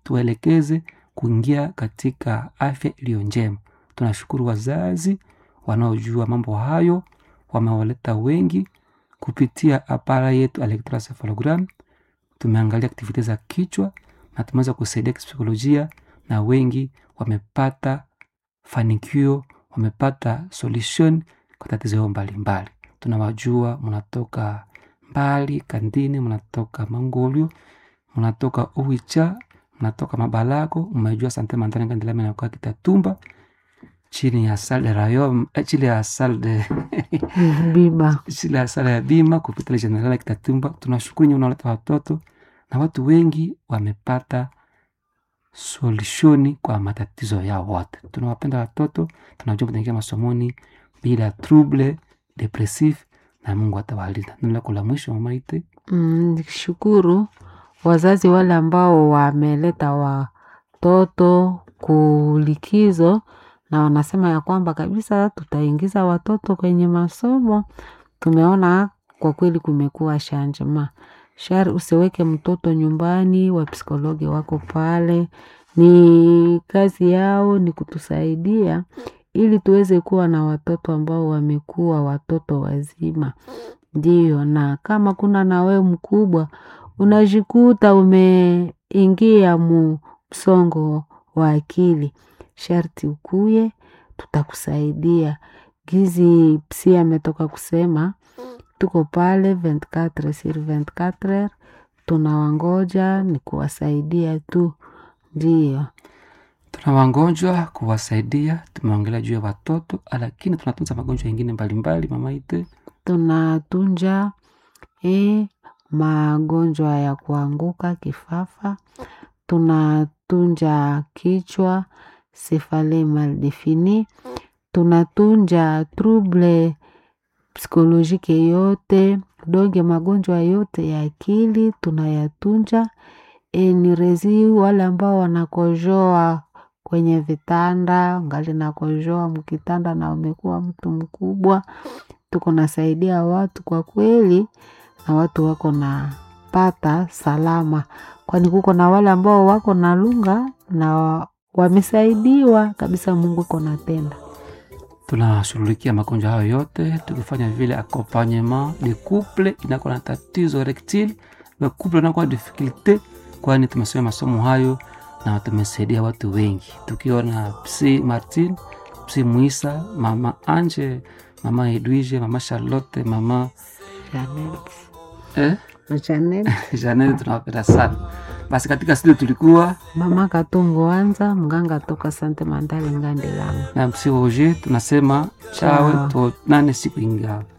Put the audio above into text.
tuwaelekeze kuingia katika afya iliyo njema. Tunashukuru wazazi wanaojua mambo hayo, wamewaleta wengi kupitia apara yetu electroencephalogram. Tumeangalia aktivite za kichwa na tumeweza kusaidia kipsikolojia, na wengi wamepata fanikio, wamepata solution kwa tatizo yao mbalimbali. Tunawajua mnatoka mbali kandini, mnatoka Mangolio, mnatoka Uwicha, mnatoka Mabalako, mmejua sante mantane kandelame na kwa Kitatumba chini ya sal de rayon eh, chini ya sal de biba chini ya sala ya bima kupita general ya Kitatumba. Tunashukuru nyinyi unaleta watoto na watu wengi wamepata solushoni kwa matatizo yao wote. Tunawapenda watoto, tunajua mtaingia masomoni bila trouble depressif, na Mungu atawalinda. Neno lako la mwisho mama Ite? Mm, nishukuru wazazi wale ambao wameleta watoto kulikizo na wanasema ya kwamba kabisa tutaingiza watoto kwenye masomo. Tumeona kwa kweli kumekuwa shanjema shari, usiweke mtoto nyumbani, wapsikologi wako pale, ni kazi yao ni kutusaidia ili tuweze kuwa na watoto ambao wamekuwa watoto wazima. Ndiyo, na kama kuna na wewe mkubwa unajikuta umeingia mu msongo wa akili, sharti ukuye, tutakusaidia. Gizi psi ametoka kusema tuko pale 24 sur 24 tunawangoja, ni kuwasaidia tu. Ndiyo, Tuna wagonjwa kuwasaidia, tumeongelea juu ya watoto, lakini tunatunza magonjwa yengine mbalimbali mama Ite. tunatunja eh, magonjwa ya kuanguka kifafa, tunatunja kichwa sefale mal defini, tunatunja trouble psikolojike yote donge, magonjwa yote ya akili tunayatunja. E, ni rezi wale ambao wanakojoa kwenye vitanda, ngali nakojoa mkitanda na umekuwa mtu mkubwa, tuko nasaidia watu kwa kweli, na watu wako na pata salama, kwani kuko na wale ambao wako na lunga na wa- wamesaidiwa kabisa. Mungu iko natenda. tunashughulikia magonjwa hayo yote tukifanya vile accompagnement de couple inakuwa na tatizo erectile le couple inakuwa na difficulte, kwani tumesoma masomo hayo na tumesaidia watu wengi, tukiwa na psi Martin, psi Muisa, mama Anje, mama Edwige, mama Charlotte, mama Janet. eh, Janet. Janet, tunawapenda sana. Basi katika studio tulikuwa Mama Katungu Anza, mganga toka Sante Mandali Ngandi Lama. na msi Roger, tunasema chawe Ciao. tuonane siku ingao.